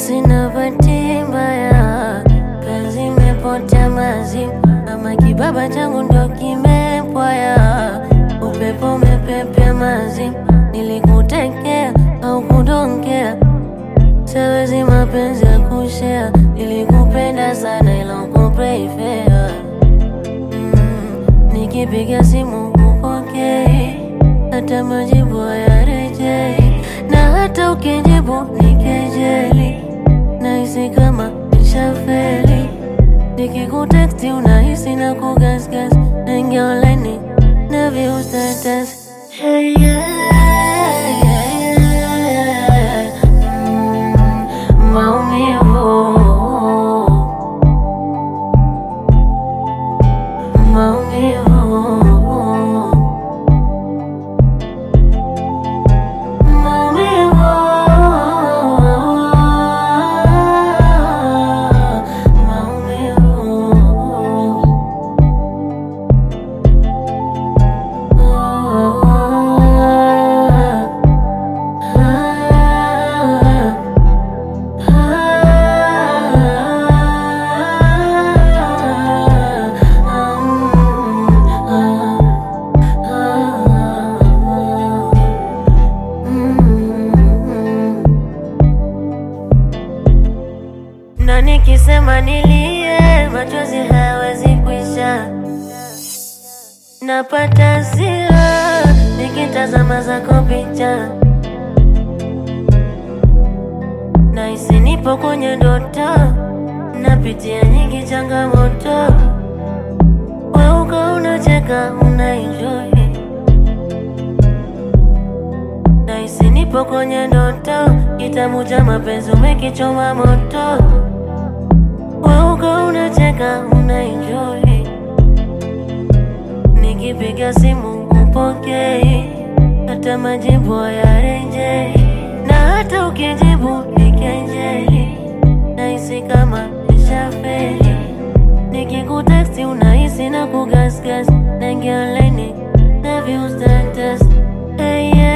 sina bahati mbaya, kazi imepotea mazimu, ama kibaba changu ndo kimepwaya, upepo umepepea mazimu, nilikutekea au kudongea, siwezi mapenzi ya kushea, nilikupenda sana ila ukupreifea mm, nikipiga simu upokei, hata majibu hayarejei, na hata ukijibu ni kejeli, nahisi kama nishafeli. Nikikuteksti unahisi na kugasgas, naingia online na view status. Hey, yeah, yeah, yeah. Mm, maumivu maumivu maumivu maumivu na nikisema nilie, machozi hayawezi kuisha. Napata hasira nikitazama zako picha, nahisi nipo kwenye ndoto, napitia nyingi changamoto, weuka unacheka unaenjoy, nahisi nipo kwenye ndoto, kitabu cha mapenzi umekichoma moto, weuka unacheka unaenjoy Nikipiga simu upokei, hata majibu hayarejei, na hata ukijibu ni kejeli, nahisi kama nishafeli. Nikikuteksti unahisi na kugasgas, naingia online na view status. Hey, yeah.